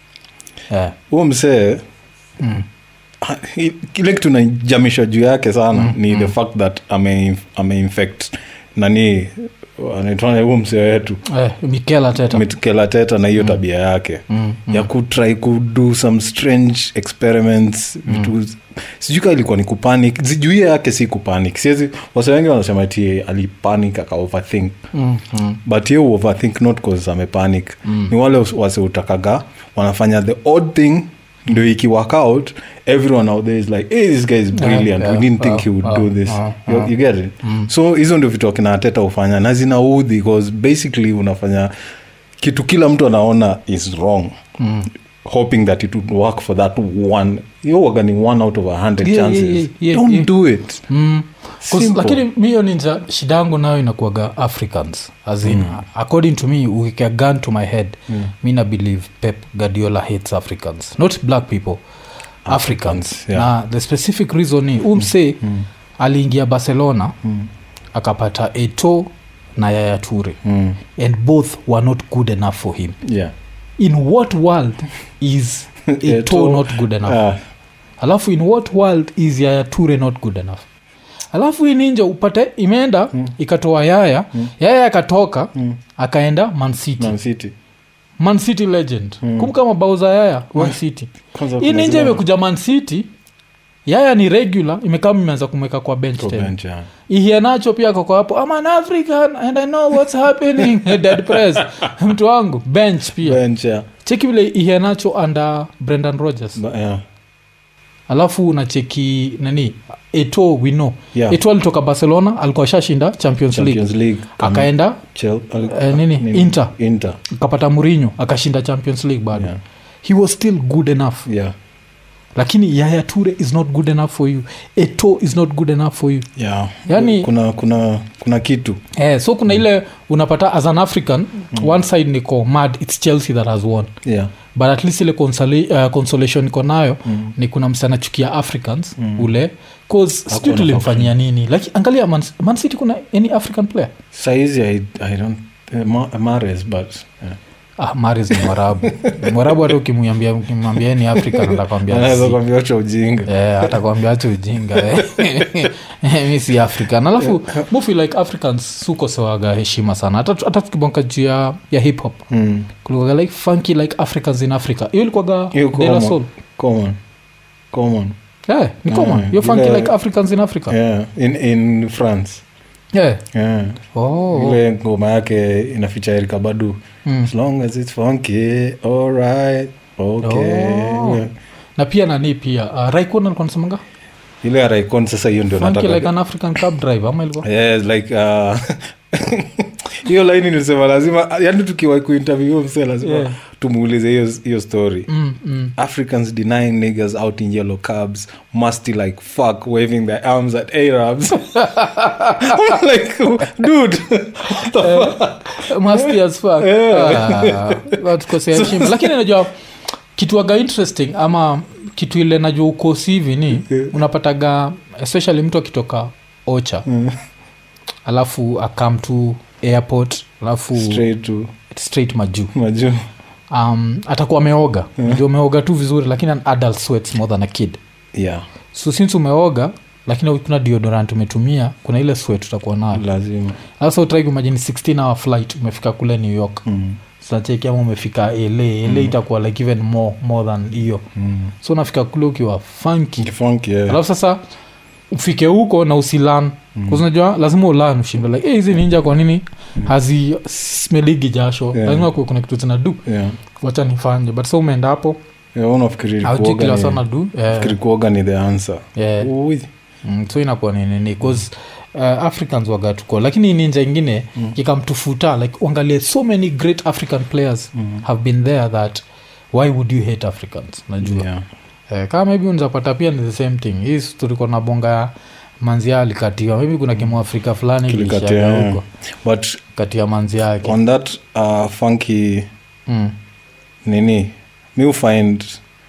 Eh, huo msee mm, ha- hi- kile kitu najamishwa juu yake sana ni the fact that ame, ameinfect nani anaitwa huo msee wetu eh, mikel ateta mitkela teta na hiyo tabia yake Mm, ya kutry kudo some strange experiments vitu sijui kaa ilikuwa ni kupanic zijuia yake si kupanic siwezi wase wengi wanasema ti alipanic aka overthink mm, mm, but hiyo overthink not cause amepanic mm. ni wale wase utakaga wanafanya the odd thing ndio iki work out everyone out there is like hey, this guy is brilliant yeah, we didn't think uh, he would uh, do this uh, you, uh. you get it so hizo ndio vitu akina ateta hufanya na zinaudhi because basically unafanya kitu kila mtu anaona is wrong mm. hoping that it would work for that one yowaga ni one out of a hundred Yeah, chances yeah, yeah, yeah, don't yeah. do it Mm. 'Cause- Simple. lakini miyo ninja shida yangu nayo inakuaga africans as in, according to me ukika gun to my head mi na believe pep guardiola hates africans not black people africans, Africans, yeah. na the specific reason ni umse aliingia barcelona akapata eto na yaya ture mm. and both were not good enough for him yeah in what world is eto Eto'o, not good enough Ah, alafu in what world is yaya ture not good enough alafu hii ninja upate imeenda mm. ikatoa yaya mm. yaya akatoka mm. akaenda mancity Man City. mancity legend mm. kumbuka mabao za yaya mancity Kwanza hii kuna ninja zile- imekuja mancity yaya ni regular imekaa imeanza kumweka kwa bench Kwa tena bench, yeah. ihienacho pia kako hapo I'm an african and i know what's happening dead press mtu wangu bench pia Bench, yeah. cheki vile ihienacho under brendan rogers Ba- yeah. alafu unacheki nani eto wino Yeah. eto alitoka barcelona alikuwa shashinda champions, Champions league League. Kama akaenda Chel- al- eh, nini, Inter. Inter. akapata murinho akashinda champions league bado Yeah. he was still good enough Yeah. lakini yaya ture is not good enough for you eto is not good enough for you Yeah. Yani- kuna kuna kuna kitu eh, so kuna ile unapata as an african one side niko mad its chelsea that has won yeah. but at least ile console, uh, consolation iko nayo mm. ni kuna msana chukia africans mm. ule cause sijui Hakuwa na tulimfanyia nini like angalia man, man city kuna any african player saizi I, I don't uh, Ma- Mahrez, but yeah. ah, maris ni mwarabu mwarabu hata ukimwambia ukimwambia ni african atakwambia anaweza si. kuambia wacha ujinga Eh, atakwambia acha ujinga eh. mi si african alafu mufi like africans sukosewaga heshima sana hata hata tukibonka juu ya, ya hip hop Mm. kulikuwaga like funky like africans in africa hiyo ilikuwaga Hiyo De La common. Soul. Common. Common. Eh, ni common Mm, hiyo funky ile- like africans in africa Yeah. In, in france yeah. yeah. oh. ile ngoma yake inaficha erika badu Mm. as long as it's funky alright okay Oh. Yeah. na pia nani pia uh, raikon alikuwa nasemanga ile ya raikon sasa hiyo ndio funky nataka like an african cab driver ama ilikuwa yes like uh, hiyo laini nilisema lazima yani tukiwa kuinterview huyo msee lazima Yeah. tumuulize hiyo hiyo story mm, mm. africans denying niggas out in yellow cabs musty like fuck waving their arms at arabs I'm like dude what the fuck Musty as fuck. Yeah. Ah, watukosea heshima lakini najua kitu waga interesting ama kitu ile najua ukosi hivi ni Yeah. unapataga especially mtu akitoka ocha Mm. alafu akam to airport alafu straight, straight to straight majuu majuu um, atakuwa ameoga Yeah. ndio umeoga tu vizuri lakini an adult sweats more than a kid yeah so since umeoga lakini kuna deodorant umetumia kuna ile sweat utakuwa nayo lazima sasa utrai kumajini 16 hour flight umefika kule new york mm. tunacheki ama umefika la la itakuwa like even more more than hiyo Mm. so unafika kule ukiwa funky Kifunky, yeah. alafu sasa ufike huko na usilan mm. unajua lazima ulan ushinde like "Eh, hizi ninja kwa nini hazi smeligi jasho Yeah. lazima kuwe kuna kitu zinadu Yeah. wacha nifanye but sa umeenda hapo Yeah, unafikiri auji kuoga kila ni- sana du yeah. fikiri kuoga ni the answer yeah. Ui. mm, so inakuwa ni nini bcause uh, africans wagatuko lakini ninja ingine mm. ikamtufuta like uangalie so many great african players mm. have been there that why would you hate africans najua Yeah. eh, kama maybe unzapata pia ni the same thing hii tulikuwa na bonga ya manzia alikatiwa maybe kuna kimuafrika fulani Kilikatia, kilishaga yeah. huko but kati ya manzi yake on that uh, funky mm. nini mi find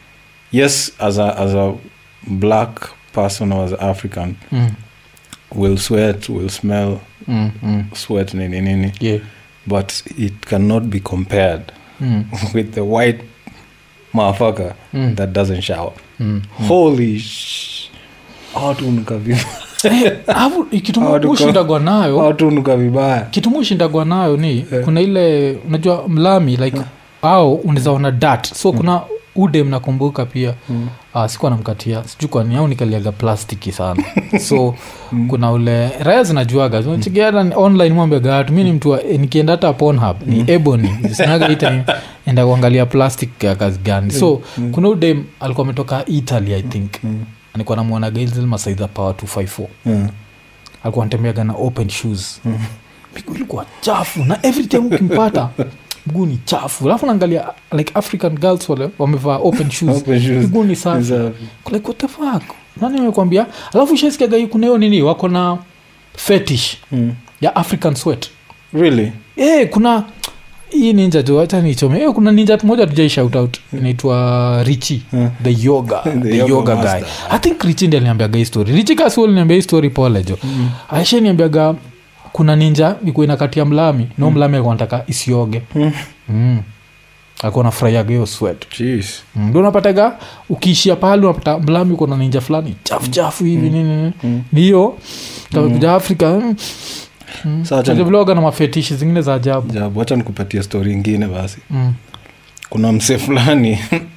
yes as a, as a black person or as african Mm. will sweat will smell Mm. Mm. sweat nini nini Yeah. but it cannot be compared Mm. with the white motherfucker Mm. that doesn't shower Mm. holy sh watu nuka vibaya Alafu, kitu Hawa tuko- mushindagwa nayo watu nuka vibaya kitu mushindagwa nayo ni kuna ile unajua mlami like au unaweza ona dat so kuna ude mnakumbuka pia Mm. uh, sikuwa namkatia sijui kwani au nikaliaga plastiki sana so kuna ule raya zinajuaga chigiata online mwambiaga watu mi ni mtu wa- eh, nikienda hata ponhub ni ebony sinaga ita enda kuangalia plastic ya kazi gani so kuna udem alikuwa ametoka italy i think Mm. alikuwa namwona gailzil masaidha power 254 Mm. alikuwa anatembeaga na open shoes miguu ilikuwa chafu na every time ukimpata mguu ni chafu alafu naangalia like african girls wale wamevaa open shoes Open shoes. miguu ni safi Safi. like what the fuck nani amekwambia alafu shaskiaga hii kuna hiyo nini wako na fetish Mm. ya african sweat really e, kuna hii ninja tu hata nichome e, kuna ninja moja tujai shout out inaitwa richi Hmm. the yoga The the, yoga yoga, guy master. i think richi ndi aliniambiaga hii story richi kasi aliniambia hii story pole jo mm. aisha niambiaga kuna ninja ikuwa inakatia mlami no mlami alikuwa anataka isioge Mm. mm. alikuwa nafurahiaga hiyo sweat Jeez. Mm, ndio unapataga ukiishia pahali unapata mlami uko na ninja fulani chafu chafu hivi nini nini Mm. ni hiyo takuja afrika mm. Sasa acha Unajua vile waga na mafetishi zingine za ajabu Jabu, wacha nikupatia stori ingine basi mm. kuna mse fulani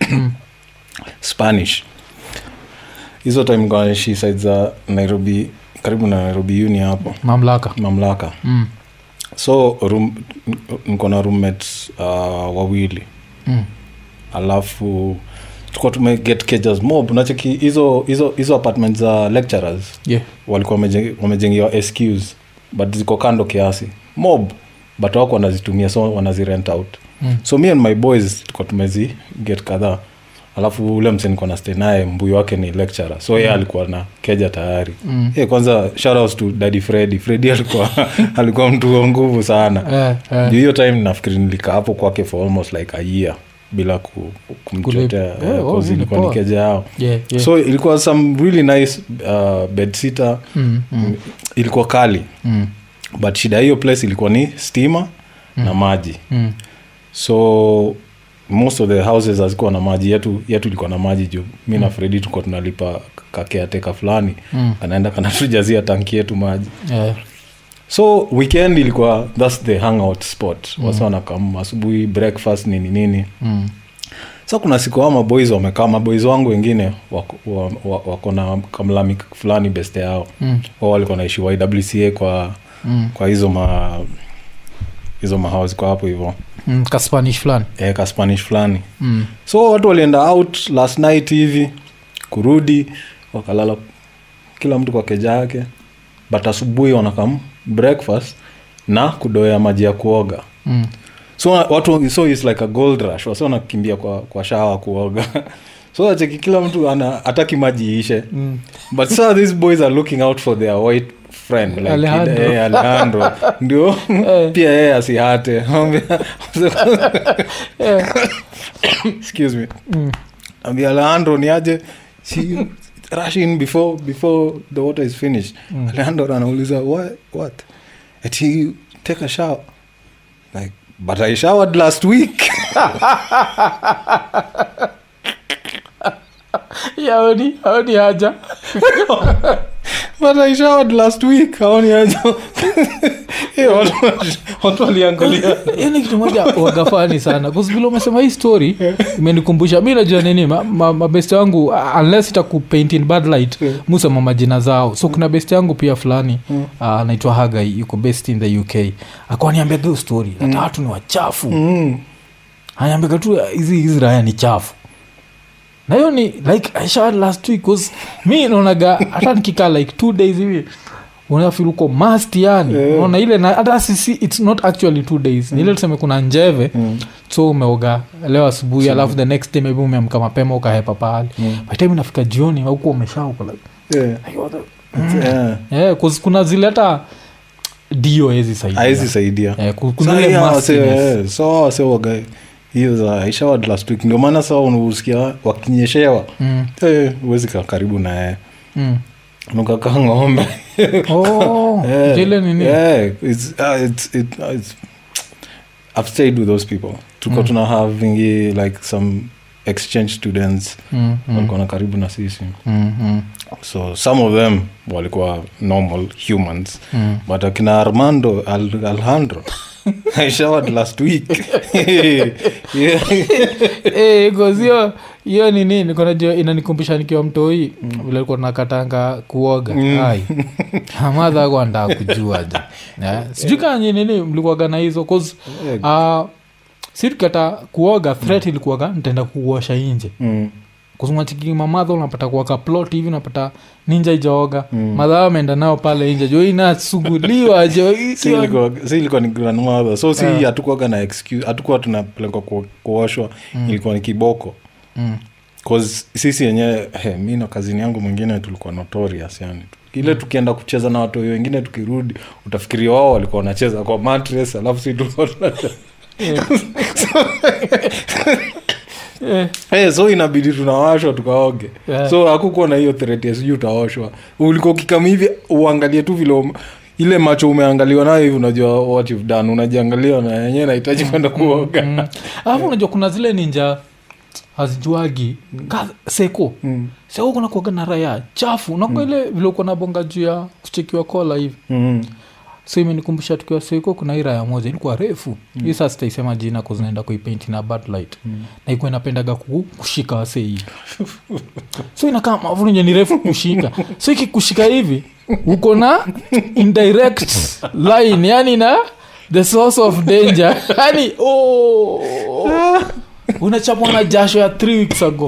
spanish hizo time naishi side za nairobi karibu na nairobi uni hapo mamlaka mamlaka mm. so room, niko na roommates uh, wawili Mm. alafu tukuwa tumeget cages mob nacheki hizo hizo hizo apartment za lecturers yeah. walikuwa wamejeng- wamejengewa SQs but ziko kando kiasi mob but wako wanazitumia so wanazirent out Mm. so me and my boys tuko tumezi get kadhaa alafu ule mse niko na stay naye mbuyu wake ni lecturer so yeye alikuwa na keja tayari Mm. hey, kwanza shoutouts to daddy freddy freddy alikuwa alikuwa mtu wa nguvu sana Eh, eh. Juu hiyo time nafikiri nilikaa hapo kwake for almost like a year bila ku, kumchotea Kulip- eh, eh, oh, cause hii ni ilikuwa ni poa. keja yao Yeah, yeah. so ilikuwa some really nice uh, bedsitter Mm, mm, ilikuwa kali mm, but shida ya hiyo place ilikuwa ni stima na maji mm. so most of the houses hazikuwa na maji yetu yetu ilikuwa na maji juu mi na fredi tukuwa tunalipa kakeateka fulani Mm. anaenda kanatujazia tanki yetu maji Yeah. so weekend ilikuwa thats the hangout spot mm. wasa wanakam asubuhi breakfast nini nini Mm. sa kuna siku hao maboys wamekaa maboys wangu wengine wako, wa, wa, wako na kamlami fulani beste yao Mm. wao walikuwa naishi ywca kwa Mm. kwa hizo ma hizo mahouse kwa hapo hivyo Mm. kaspanish fulani e, ka spanish fulani mm. so watu walienda out last night hivi kurudi wakalala kila mtu kwa keja yake but asubuhi wanakam breakfast na kudoea maji ya kuoga Mm. so watu so is like a gold rush wasi wanakimbia kwa, kwa shawa kuoga so acheki kila mtu ana ataki maji iishe Mm. but so these boys are looking out for their white friend like Alejandro. eh, alejandro ndio Eh. pia yeye asihate Yeah. excuse me Mm. ambia alejandro ni aje si rush in before before the water is finished Mm. alejandro anauliza what, what ati take a shower like but i showered last week Yeah, haoni haoni haja but i showered last week haoni ajo Eh, watu- watu waliangalia hiyo ni kitu moja wagafani sana kusivile umesema hii story imenikumbusha mi najua nini mabeste ma, mabeste wangu uh, unless itakupaint in bad light Yeah. musema majina zao so kuna beste yangu pia fulani uh, anaitwa hagai yuko best in the uk akwaniambia hiyo story hata watu ni wachafu Mm. anaambiga tu hizi hizi raya ni chafu na hiyo ni like I showered last week cause mi naonaga hata nikikaa like two days hivi unafil uko mast yani Yeah. unaona ile na hata sisi its not actually two days ni ile tuseme kuna njeve Mm. so umeoga leo asubuhi alafu the next day maybe umeamka mapema ukahepa pahali Mm. by time inafika jioni huku umeshauka like, Yeah. like, what the- Yeah. yeah, 'cause kuna zile hata dio hezi saidia haezi saidia Eh, ku- So, kuna ile yeah, wase- mustiness. eh, so wase waga hiyo za aishawad last week ndio maana saa unausikia wakinyeshewa Mm, Eh, huwezi kaa karibu na yeye mm. nukakaa ng'ombe Oh, Yeah. zile nini Yeah, it's, uh, it's, it, uh, it's, I've stayed with those people tuko Mm. tuna having like some exchange students Mm, mm, walikuwa na karibu na sisi mm, mm, so some of them walikuwa normal humans mm. but akina armando Al alejandro i showered last week yeah. Eh, 'cause hiyo hiyo ni nini konajua inanikumbusha nikiwa mtoi vile likuwa nakatanga kuoga Mm. ai amadha kwandaa kujua ja yeah. sijui kanye nini mlikuwaga na hizo cause uh, si tukata kuoga threat ilikuwaga ntaenda kuosha inje Mm. kuzungachiki mamadha unapata kuwaka plot hivi unapata ninja ijaoga Mm. madhaa ameenda nao pale inje jo inasuguliwa jo Si ilikuwa- si ilikuwa ni grandmother so si Yeah. hatukuwaga na excuse hatukuwa tunapelekwa ku- kuoshwa ilikuwa ni kiboko mm. cause sisi yenyewe hey, mi na kazini yangu mwingine tulikuwa notorious yani ile tukienda kucheza na watu wengine tukirudi utafikiria wao walikuwa wanacheza kwa mattress alafu si tulikuwa tunacheza Eh, hey, so inabidi tunawashwa tukaoge Yeah. so hakukuwa na hiyo threat ya sijui utaoshwa ulikuwa ukikama hivi uangalie tu vile ume- ile macho umeangaliwa nayo hivi unajua what you've done unajiangalia na yenyewe nahitaji kwenda kuoga mm. alafu unajua kuna zile ninja hazijuagi ka seko Mm. seko kuna kuaga na raya chafu nakwa ile vile uko na bonga juu ya kuchekiwa kola hivi Mm. so imenikumbusha tukiwa seko kuna hii raya moja ilikuwa refu hii saa sitaisema jina kuzinaenda kuipainti na bad light na ikuwa inapendaga ku, kushika wase hivi so inakaa mavunje ni refu kushika so ikikushika hivi uko na indirect line yani na the source of danger yani oh, unachapwa na jasho ya three weeks ago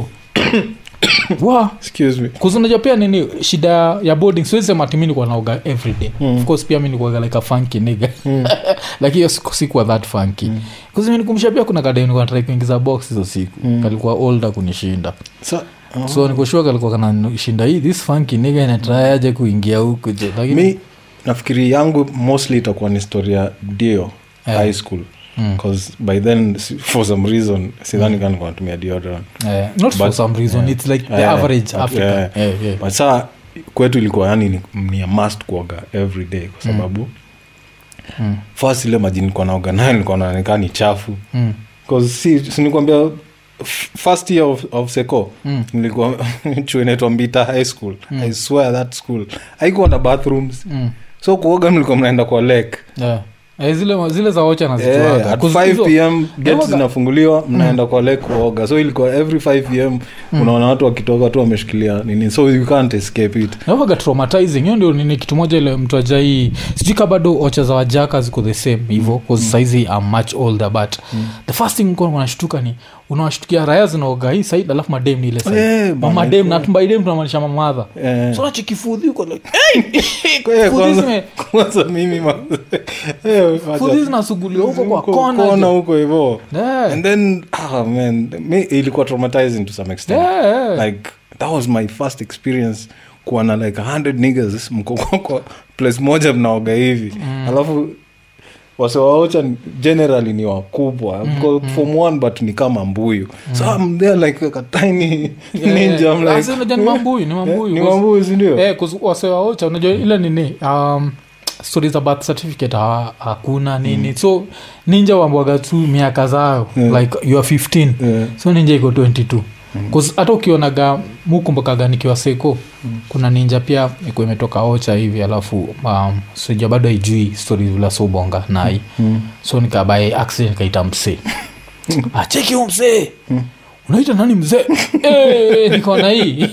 wa excuse me kuzunajua pia nini shida ya boarding siwezi sema ati mi nikuwa naoga everyday Mm. of course pia mi nikuaga like a funky nigga lakini hiyo siku sikuwa that funky mm. kuzimenikumbusha pia kuna kadai nikuwa natrai kuingiza box hizo siku Mm. kalikuwa older kunishinda so, oh. so nikushua kalikuwa kanashinda hii this funky nigga inatrayaje kuingia huku je lakini mi nafikiri yangu mostly itakuwa ni story ya dio Yeah. high school Mm. bcause by then si- for some reason sidhani kama nilikuwa natumia deodorant Eh, not for But- some reason yeah. it's like the Yeah. average Yeah. african Yeah. yeah, yeah. but saa kwetu ilikuwa yani ni, ni a must kuoga every day kwa sababu Mm. first ile maji nilikuwa naoga nayo nilikuwa naonekana ni chafu Mm. bcause si, si nikwambia f- first year of, of seco Mm. nilikuwa chuo inaitwa mbita high school i swear that school haikuwa na bathrooms Mm. so kuoga mlikuwa mnaenda kwa lake Yeah. Eh, zile, zile za wocha Yeah, nazijuaga at 'Cause 5 hizo- pm gate Naoga. zinafunguliwa mnaenda kwa lake kuoga so ilikuwa every 5 pm unaona watu wakitoka tu wameshikilia nini so you can't escape it nawaga traumatizing hiyo ndio nini kitu moja ile mtu ajai sijui ka bado ocha za wajaka ziko the same hivo mm. saizi am much older but mm. the first thing mko wanashtuka ni unawashtukia raya zinaoga hii said alafu madem ni ile side. Eh, bana, mamadem eh. na tumbaidem tunamaanisha mamadha Eh. so nachikifudhi uko like Eh, Fudhi kwanza- zime- kwanza mimi ma- eh, wacha- fudhi zinasuguliwa huko kwa huko kona kona je. huko hivo Yeah. and then ah, man mi ilikuwa traumatizing to some extent Yeah, yeah. like that was my first experience kuwa na like 100 niggas mko kwa- kwa place moja mnaoga hivi alafu wasewaocha generally ni wakubwa mko form one but ni kama mbuyu so I'm there like a tiny ninja I'm like, Asi, unajua ni mambuyu ni mambuyu ni Cause- mambuyu sindio Eh, 'cause wasewaocha unajua ile nini um, stori za birth certificate ha, hakuna nini so ninja wambwaga tu miaka zao Yeah. like you are 15 Yeah. so ninja iko 22 'Cause hata ukionaga mukumbukaga nikiwa seko kuna ninja pia ikuwa imetoka ocha hivi alafu um, sija bado haijui stori vila sobonga nai Mm. so nikabae accident kaita msee acheki hu msee unaita nani mzee Eh, nikaona hii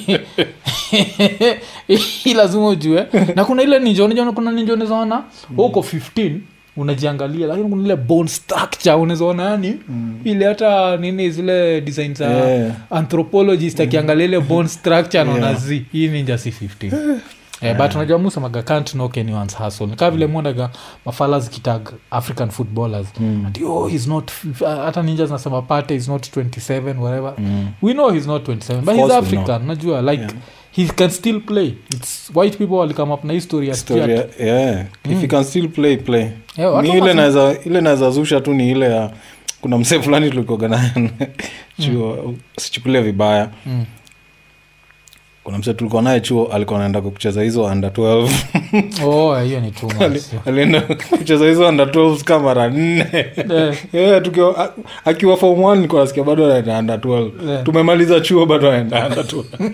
hii lazima ujue na kuna ile ninja unajua kuna ninja unawezaona uko 15 unajiangalia lakini kuna ile bone structure unawezaona yani ile hata nini zile design za Yeah. anthropologist akiangalia ile bone structure anaona zi hii ninja si 15 Eh, but unajua musemaga can't knock anyone's hustle kaa vile mwonaga mafala zikitag african footballers Mm. ati oh he's not hata ninja zinasema pate is not 27 whatever Mm. we know he's not 27 but Of he's course we african najua like Yeah. he can still play its white people walikame up na history ya Story Stuart. ya- yeah. if you can still play play Eh, watu mi ile wanasema- naweza ile naweza zusha tu ni ile ya kuna msee fulani tulikoga naye chuo sichukulie vibaya Mm. kuna msee tulikuwa naye chuo alikuwa anaenda kucheza hizo under 12 oh hiyo ni too Ali- much alienda kucheza hizo under 12 kama mara nne Eh, Yeah, tukiwa a- akiwa form one nilikuwa nasikia bado anaenda under 12 Yeah. tumemaliza chuo bado anaenda under 12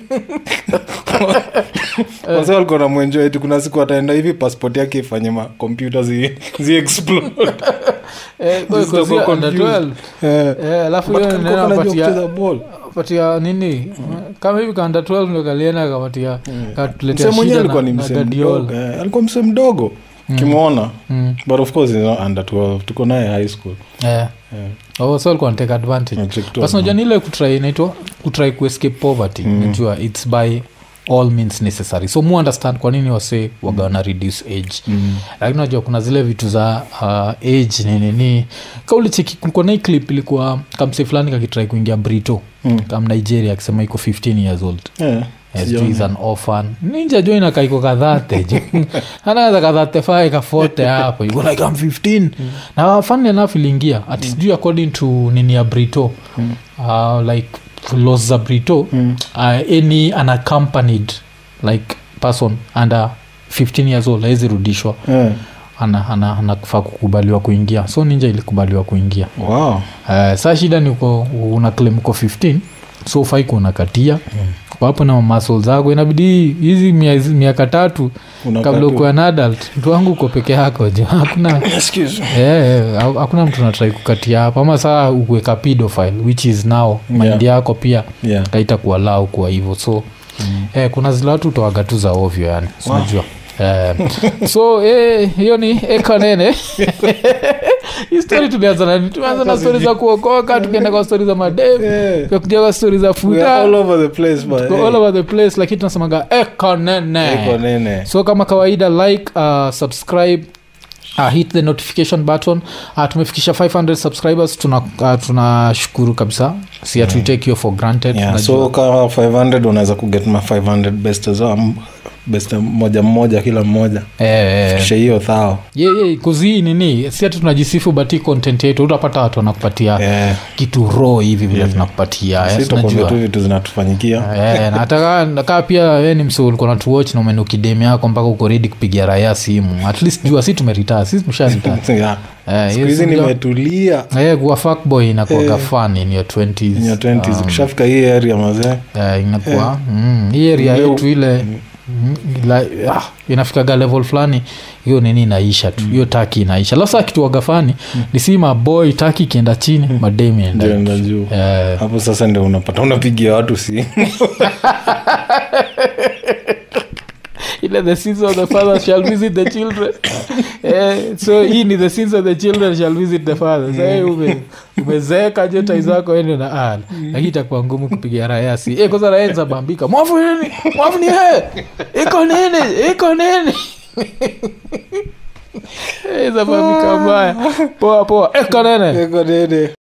wasa walikuwa namwenjoa eti kuna siku ataenda hivi passport yake ifanye makompyuta zi, zi explode eh, kwa- Zitakuwa kwa zile under confused. 12. Eh, Eh, alafu but hiyo kalikuwa neno kanajua wapatia- kucheza ball. patia nini kama hivi kanda 12 ndo kalienda kapatia katuletea msee mwenyewe shida alikuwa na- ni na msee Guardiola. mdogo eh, alikuwa msee mdogo kimwona Mm. but of course he's not under 12 tuko naye high school Eh. yeah. Oh, so alikuwa anatake advantage Check tu basi najua ni ile kutry inaitwa kutry kuescape poverty Mm. najua its by all means necessary so mu understand kwa nini wase wagawana reduce age Mm. lakini najua kuna zile vitu za uh, age ninini kaulicheki kulikuwa na hii clip ilikuwa kamse fulani kakitrai kuingia brito Mm. kam nigeria akisema iko 15 years old Yeah. Yes, Sijaona. juu is an orphan ninja jo inakaiko kadhate jo anaweza kadhate fae kafote hapo you go like I'm 15 na funny enough iliingia ati sijui according to nini ya brito Mm. uh, like laws za brito Mm. uh, any unaccompanied like person under 15 years old hawezi rudishwa Yeah. ana, ana, anafaa kukubaliwa kuingia so ninja ilikubaliwa kuingia Wow. uh, saa shida ni uko una claim uko 15 so ufai kuunakatia mm. wapo na masol zako inabidi hizi mia- hizi miaka tatu Unakaa kabla tu. ukuwa na adult mtu wangu uko peke yako jo hakuna Excuse me. Eh, eh, ha- hakuna mtu natrai kukatia hapo ama saa ukuweka pedophile which is now maindi yako pia Yeah. kaita kualau kuwa hivyo so mm. eh, kuna zile watu utoaga tu za ovyo yani sinajua Eh, so eh, hiyo ni ekanene hii stori tulianza na tumeanza na stori za kuokoka tukienda kwa stori za madev Yeah. tukakuja kwa stori za We are futa all over the place, but, tuko hey, all over the place lakini tunasemaga ekanene iko nene. so kama kawaida like uh, subscribe Uh, hit the notification button uh, tumefikisha 500 subscribers tunashukuru tuna uh, tunashukuru kabisa si hatuitake hiyo for granted Yeah, Najua- so kama 500 unaweza kuget ma 500 best za best moja mmoja kila mmoja eh, eh, kisha hiyo thao yeah, yeah, kuzii nini si ati tunajisifu bati content yetu utapata watu wanakupatia yeah. kitu ro hivi vile tunakupatia eh, si tukwambia tunajua. tu vitu zinatufanyikia Eh, na hata kaa- kaa pia we ni msi ulikuwa natuwatch na umenu kidemi yako mpaka uko redi kupigia raya simu at least jua si tumeritaa si tumesharitaa Yeah. Eh, siku hizi hiyo si- nimetulia Eh, kuwa fuckboy inakuwaga Eh. fun in your 20s. in your 20s Um, ukishafika hii area mazee eh, inakuwa mm, hii area Leo- yetu ile mm, ila- ah, inafikaga level fulani hiyo nini inaisha tu hiyo taki inaisha lasa kituaga fani ni si maboy taki ikienda chini mademi enda ndio enda juu Eh, hapo sasa ndio unapata unapigia watu si ile the sins of the father shall visit the children eh, so hii ni the sins of the children shall visit the father sa so, ume, umezeeka jeta zako ende na ah, lakini itakuwa ngumu kupiga rayasi eh, kwanza raya zabambika mwafu nini mwafu ni he iko nini iko nini Eh, zabambika mbaya poa poa iko nene eko nene